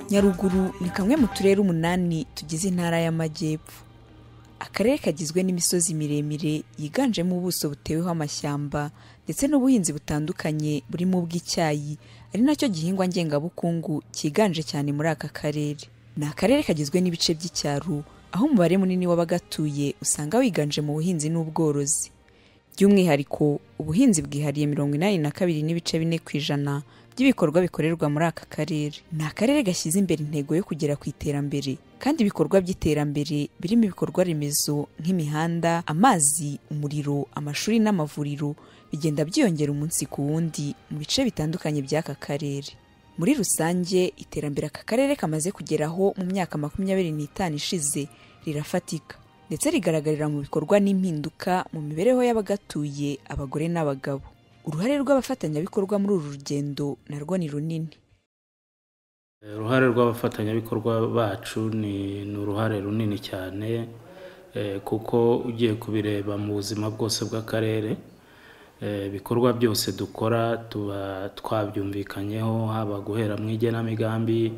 nyaruguru ni kamwe mu turere umunani tugize intara y'amajyepfo akarere kagizwe n'imisozi miremire yiganjemo ubuso buteweho amashyamba ndetse n'ubuhinzi butandukanye burimo ubw'icyayi ari nacyo gihingwa ngengabukungu cyiganje cyane muri aka karere ni akarere kagizwe n'ibice by'icyaro aho umubare munini w'abagatuye usanga wiganje mu buhinzi n'ubworozi by'umwihariko ubuhinzi bwihariye mirongo inani na kabiri n'ibice bine ku ijana by'ibikorwa bikorerwa muri aka karere ni akarere gashyize imbere intego yo kugera ku iterambere kandi ibikorwa by'iterambere birimo ibikorwa remezo nk'imihanda amazi umuriro amashuri n'amavuriro bigenda byiyongera umunsi ku wundi mu bice bitandukanye by'aka karere muri rusange iterambere aka karere kamaze kugeraho mu myaka makumyabiri n'itanu ishize rirafatika ndetse rigaragarira mu bikorwa n'impinduka mu mibereho y'abagatuye abagore n'abagabo uruhare rw'abafatanyabikorwa muri uru rugendo narwo ni runini uruhare rw'abafatanyabikorwa bacu ni ni uruhare runini cyane eh, kuko ugiye kubireba mu buzima bwose bw'akarere eh, ibikorwa byose dukora tuba twabyumvikanyeho haba guhera mu igenamigambi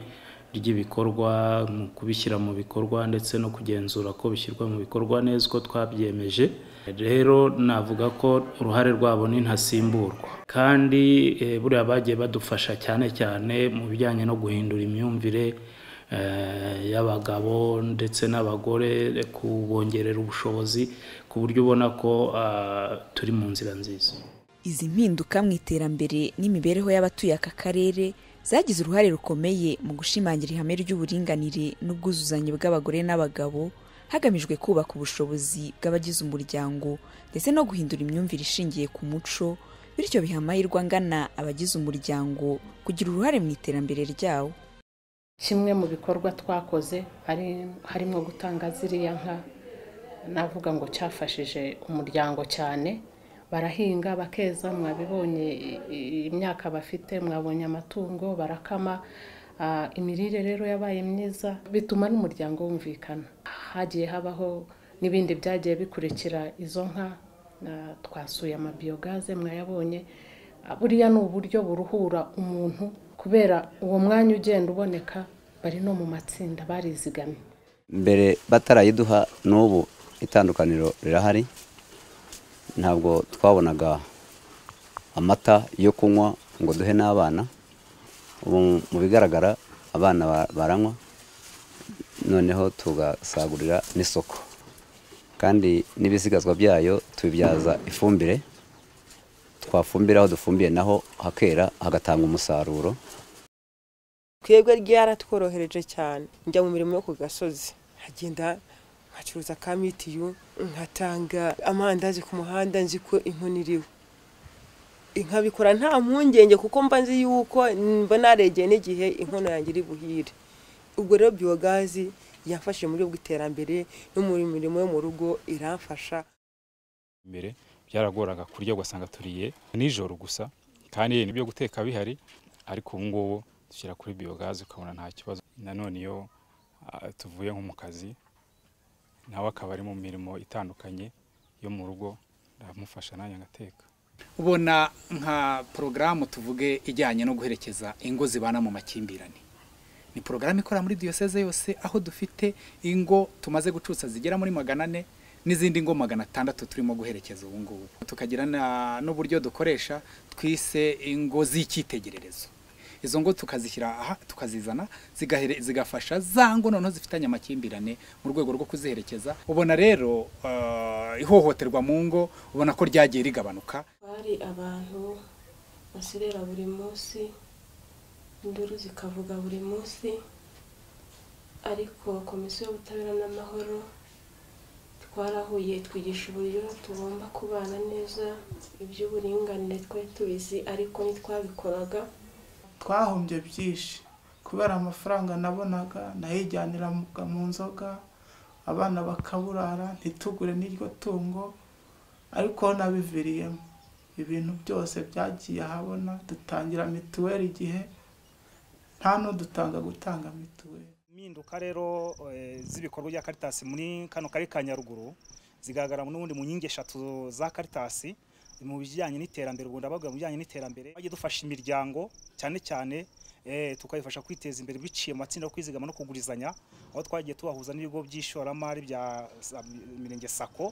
ry'ibikorwa mu kubishyira mu bikorwa ndetse no kugenzura ko bishyirwa mu bikorwa neza uko twabyemeje rero navuga ko uruhare rwabo ni ntasimburwa kandi eh, buriya bagiye badufasha cyane cyane mu bijyanye no guhindura imyumvire eh, y'abagabo ndetse n'abagore kubongerera ubushobozi ku buryo ubona ko ah, turi mu nzira nziza izi mpinduka mu iterambere n'imibereho y'abatuye aka karere zagize uruhare rukomeye mu gushimangira ihame ry'uburinganire n'ubwuzuzanye bw'abagore n'abagabo hagamijwe kubaka ubushobozi bw'abagize umuryango ndetse no guhindura imyumvire ishingiye ku muco bityo biha amahirwe angana abagize umuryango kugira uruhare mu iterambere ryawo kimwe mu bikorwa twakoze hari- harimo gutanga ziriya nka navuga ngo cyafashije umuryango cyane barahinga bakeza mwabibonye i- i- imyaka bafite mwabonye amatungo barakama Ah, imirire rero yabaye myiza bituma n'umuryango wumvikana hagiye habaho n'ibindi byagiye bikurikira izo nka Na- twasuye amabiyogaze mwayabonye buriya ni uburyo buruhura umuntu kubera uwo mwanya ugenda uboneka bari no mu matsinda barizigamye mbere batarayiduha n'ubu itandukaniro rirahari ntabwo twabonaga amata yo kunywa ngo duhe n'abana ubu mu bigaragara abana ba- baranywa noneho tugasagurira n'isoko kandi n'ibisigazwa byayo tubibyaza ifumbire twafumbira aho dufumbiye naho hakera hagatanga umusaruro twebwe ryaratworohereje cyane njya mu mirimo yo ku gasozi nkagenda nkacuruza ka mitiyu nkatanga amandazi ku muhanda nzi ko inkoni iriho nkabikora nta mpungenge kuko mba nzi yuko mba naregeye n'igihe inkono yanjye iri buhire ubwo rero biyogazi yamfashije mu buryo bw'iterambere no mu mirimo yo mu rugo iramfasha mbere byaragoraga kurya ugasanga turiye nijoro gusa kandi n'ibyo guteka bihari ariko ubu ngubu dushyira kuri biyogazi ukabona nta kibazo nanone iyo ah, tuvuye nko mu kazi nawe akaba ari mu mirimo itandukanye yo mu rugo ndamufasha nanjye ngateka ubona nka porogaramu tuvuge ijyanye no guherekeza ingo zibana mu makimbirane ni porogaramu ikora muri diyoseze yose aho dufite ingo tumaze gucutsa zigera muri magana ane n'izindi ngo magana atandatu turimo guherekeza ubu ngubu tukagira na- n'uburyo dukoresha twise ingo z'icyitegererezo izo ngo tukazishyira aha tukazizana zigahere- zigafasha za ngo noneho zifitanye amakimbirane mu rwego rwo kuziherekeza ubona rero eh, ihohoterwa mu ngo ubona ko ryagiye rigabanuka bari abantu baserera buri munsi induru zikavuga buri munsi ariko komisiyo y'ubutabera n'amahoro twarahuye twigisha uburyo tugomba kubana neza iby'uburinganire twari tubizi ariko ntitwabikoraga twahombye byinshi kubera amafaranga nabonaga nayijyaniraga mu nzoga abana bakaburara ntitugure n'iryo tungo ariko nabiviriyemo ibintu byose byagiye ahabona dutangira mituweli igihe nta n'udutanga gutanga mituweli impinduka rero eh, z'ibikorwa bya karitasi muri kano karere ka nyaruguru zigaragara n'ubundi mu nkingi eshatu za karitasi mu bijyanye n'iterambere ubwo ndavuga mu bijyanye n'iterambere bajya dufasha imiryango cyane cyane eh, tukabifasha kwiteza imbere biciye mu matsinda yo kwizigama no kugurizanya aho twagiye tubahuza n'ibigo by'ishoramari bya za- mirenge sako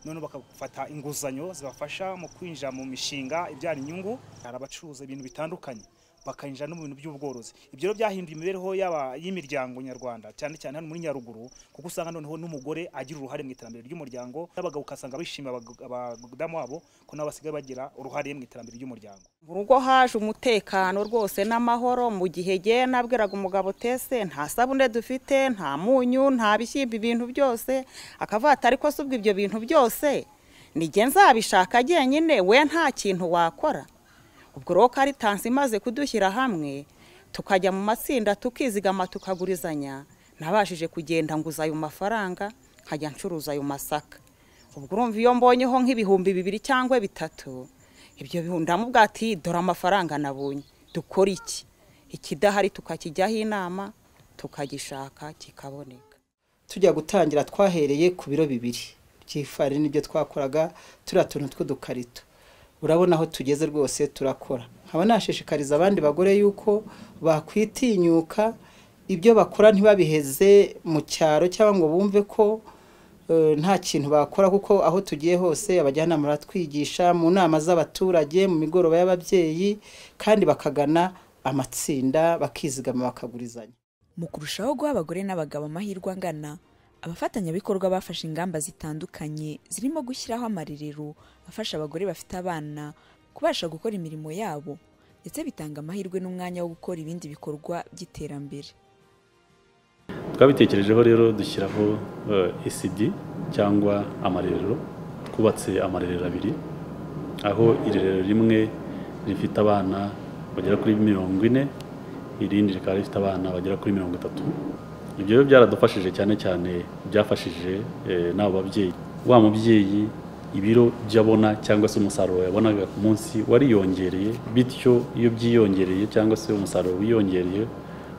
none bakafata inguzanyo zibafasha mu kwinjira mu mishinga ibyara inyungu hari abacuruza ibintu bitandukanye bakanyinjira no mu bintu by'ubworozi ibyo rero byahinduye imibereho y'aba- y'imiryango nyarwanda cyane cyane hano muri nyaruguru kuko usanga noneho n'umugore agira uruhare mu iterambere ry'umuryango n'abagabo ukasanga bishimira abag- abadamu babo ko nabo basigaye bagira uruhare mu iterambere ry'umuryango mu rugo haje umutekano rwose n'amahoro mu gihe jye nabwiraga umugabo tese nta sabune dufite nta munyu nta bishyimbo ibintu byose akavuga ati ariko se ubwo ibyo bintu byose nijye nzabishaka jyenyine we nta kintu wakora ubwo rero karitansi imaze kudushyira hamwe tukajya mu matsinda tukizigama tukagurizanya nabashije kugenda nguza ayo mafaranga nkajya ncuruza ayo masaka ubwo urumva iyo mbonyeho nk'ibihumbi bibiri cyangwa bitatu ibyo bihumbi ndamubwira ati dore amafaranga nabonye dukora iki ikidahari tukakijyaho inama tukagishaka kikaboneka tujya gutangira twahereye ku biro bibiri by'ifarini n'ibyo twakoraga turiya tuntu tw'udukarito urabona aho tugeze rwose turakora nkaba nashishikariza abandi bagore yuko bakwitinyuka ibyo bakora ntibabiheze mu cyaro cyangwa ngo bumve ko eh, nta kintu bakora kuko aho tugiye hose abajyanama baratwigisha mu nama z'abaturage mu migoroba y'ababyeyi kandi bakagana amatsinda bakizigama bakagurizanya Mu kurushaho guha abagore n'abagabo amahirwe angana abafatanyabikorwa bafashe ingamba zitandukanye zirimo gushyiraho amarerero afasha abagore bafite abana kubasha gukora imirimo yabo ndetse bitanga amahirwe n'umwanya wo gukora ibindi bikorwa by'iterambere twabitekerejeho rero dushyiraho eh, ECD cyangwa amarerero twubatse amarerero abiri aho irerero rimwe rifite abana bagera kuri mirongo ine irindi rikaba rifite abana bagera kuri mirongo itatu ibyo rero byaradufashije cyane cyane byafashije eh, n'abo babyeyi wa mubyeyi ibiro by'abona cyangwa se umusaruro yabonaga ku munsi wariyongereye bityo iyo byiyongereye cyangwa se umusaruro wiyongereye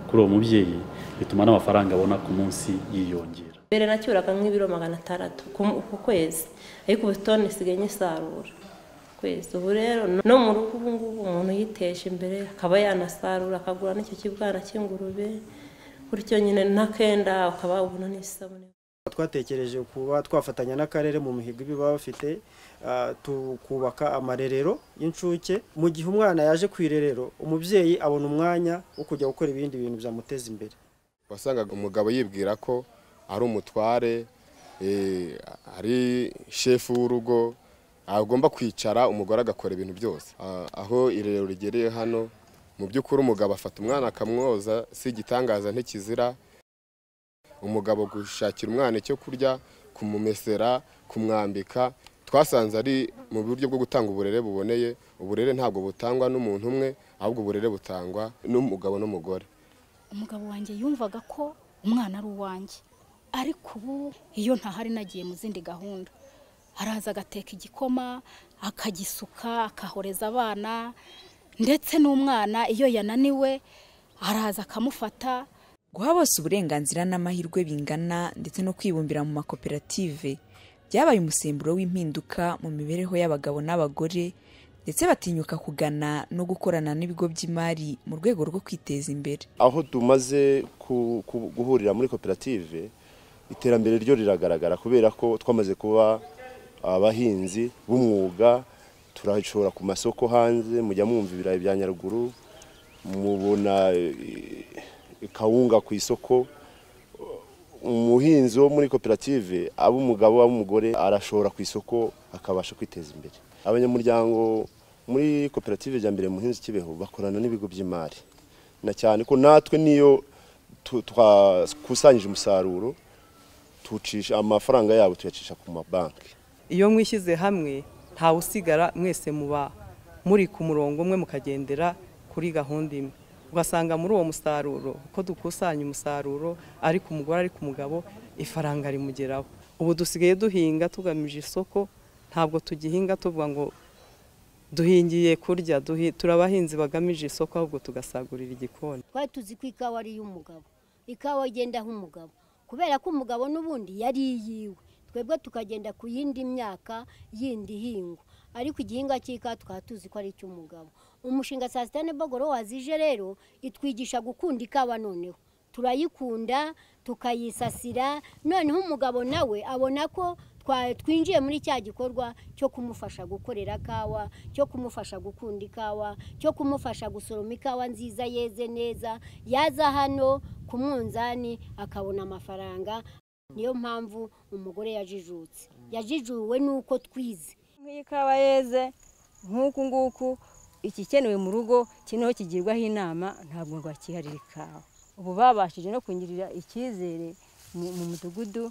kuri uwo mubyeyi bituma n'amafaranga abona ku munsi yiyongera mbere nacyuraga nk'ibiro magana atandatu ku ku kwezi ariko ubu toni isigaye nyisarura ku kwezi ubu rero no mu rugo ubu ngubu umuntu yiteje imbere akaba yanasarura akagura n'icyo kibwana cy'ingurube gutyo nyine n'akenda ukaba ubona n'isabune twatekereje kuba twafatanya n'akarere mu mihigo ibyo baba bafite ah, tukubaka amarerero y'incuke mu gihe umwana yaje ku irerero umubyeyi abona umwanya wo kujya gukora ibindi bintu byamuteza imbere wasangaga umugabo yibwira ko ari umutware eh, ari shefu w'urugo agomba kwicara umugore agakora ibintu byose Ah, aho irerero rigereye hano mu by'ukuri umugabo afata umwana akamwoza si igitangaza ntikizira umugabo gushakira umwana icyo kurya kumumesera kumwambika twasanze ari mu buryo bwo gutanga uburere buboneye uburere ntabwo butangwa n'umuntu umwe ahubwo uburere butangwa n'umugabo n'umugore umugabo wanjye yumvaga ko umwana ari uwanjye ariko ubu iyo ntahari nagiye mu zindi gahunda araza agateka igikoma akagisuka akahoreza abana ndetse n'umwana iyo yananiwe araza akamufata guha bose uburenganzira n'amahirwe bingana ndetse no kwibumbira mu makoperative byabaye umusemburo w'impinduka mu mibereho y'abagabo n'abagore ndetse batinyuka kugana no gukorana n'ibigo by'imari mu rwego rwo kwiteza imbere aho tumaze ku- ku- guhurira muri koperative iterambere ryo riragaragara kubera ko twamaze kuba abahinzi b'umwuga turashora ku masoko hanze mujya mwumva ibirayi bya nyaruguru mubona eh, kawunga ku isoko umuhinzi wo muri koperative aba umugabo aba umugore arashora ku isoko akabasha kwiteza imbere abanyamuryango muri koperative Jyambere muhinzi kibeho bakorana n'ibigo by'imari na cyane ko natwe niyo tu- twakusanyije umusaruro tucisha amafaranga yabo tuyacisha ku mabanki iyo mwishyize hamwe ntawe usigara mwese muba muri ku murongo umwe mukagendera kuri gahunda imwe ugasanga muri uwo musaruro uko dukusanya umusaruro ari ku mugore ari ku mugabo ifaranga rimugeraho ubu dusigaye duhinga tugamije isoko ntabwo tugihinga tuvuga ngo duhingiye kurya duhi- turi abahinzi bagamije isoko ahubwo tugasagurira igikoni twari tuzi ko ikawa ari iy'umugabo ikawa igendaho umugabo kubera ko umugabo n'ubundi yari iyiwe twebwe tukagenda ku yindi myaka yindi ihingwa ariko igihingwa cy'ikawa tukaba tuzi ko ari icy'umugabo umushinga saa sita n'ibogoro wazije rero itwigisha gukunda ikawa noneho turayikunda tukayisasira noneho umugabo nawe abona ko twa- twinjiye muri cya gikorwa cyo kumufasha gukorera kawa cyo kumufasha gukunda ikawa cyo kumufasha gusoroma ikawa nziza yeze neza yaza hano ku munzani akabona amafaranga niyo mpamvu umugore yajijutse yajijuwe n'uko twize nk'iyi kawa yeze nk'uku nguku ikikenewe mu rugo kino kigirwaho inama ntabwo ngo bakiharire ikawa ubu babashije no kungirira icyizere mu mu mudugudu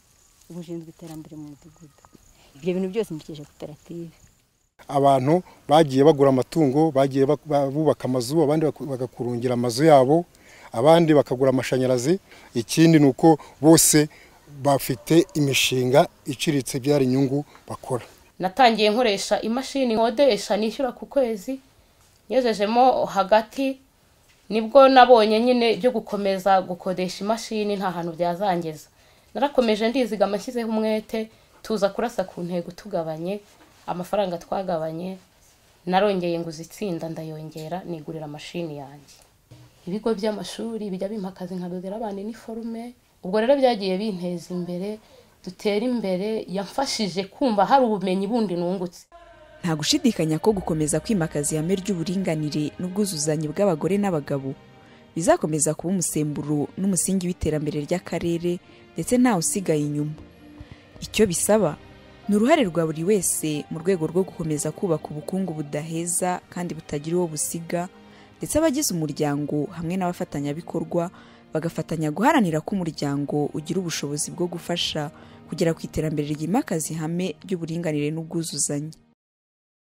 ushinzwe iterambere mu mudugudu ibyo bintu byose mbikesha koperative abantu bagiye bagura amatungo bagiye bak- ba- bubaka amazu abandi baku- bagakurungira amazu yabo abandi bakagura amashanyarazi ikindi ni uko bose bafite imishinga iciriritse ibyara inyungu bakora natangiye nkoresha imashini nkodesha nishyura ku kwezi nyujejemo hagati nibwo nabonye nyine byo gukomeza gukodesha imashini nta hantu byazangiza narakomeje ndizigama nshyizeho umwete tuza kurasa ku ntego tugabanye amafaranga twagabanye narongeye nguza itsinda ndayongera nigurira mashini yanjye ibigo by'amashuri bijya bimpakaza nkadodera abana iniforume ubwo rero byagiye binteza imbere dutera imbere yamfashije kumva hari ubumenyi bundi nungutse nta gushidikanya ko gukomeza kwimakaza ihame ry'uburinganire n'ubwuzuzanye bw'abagore n'abagabo bizakomeza kuba umusemburo n'umusingi w'iterambere ry'akarere ndetse ntawe usigaye inyuma icyo bisaba ni uruhare rwa buri wese mu rwego rwo gukomeza kubaka ubukungu budaheza kandi butagira uwo busiga ndetse abagize umuryango hamwe n'abafatanyabikorwa bagafatanya guharanira ko umuryango ugira ubushobozi bwo gufasha kugera ku iterambere ryimakaza ihame ry'uburinganire n'ubwuzuzanye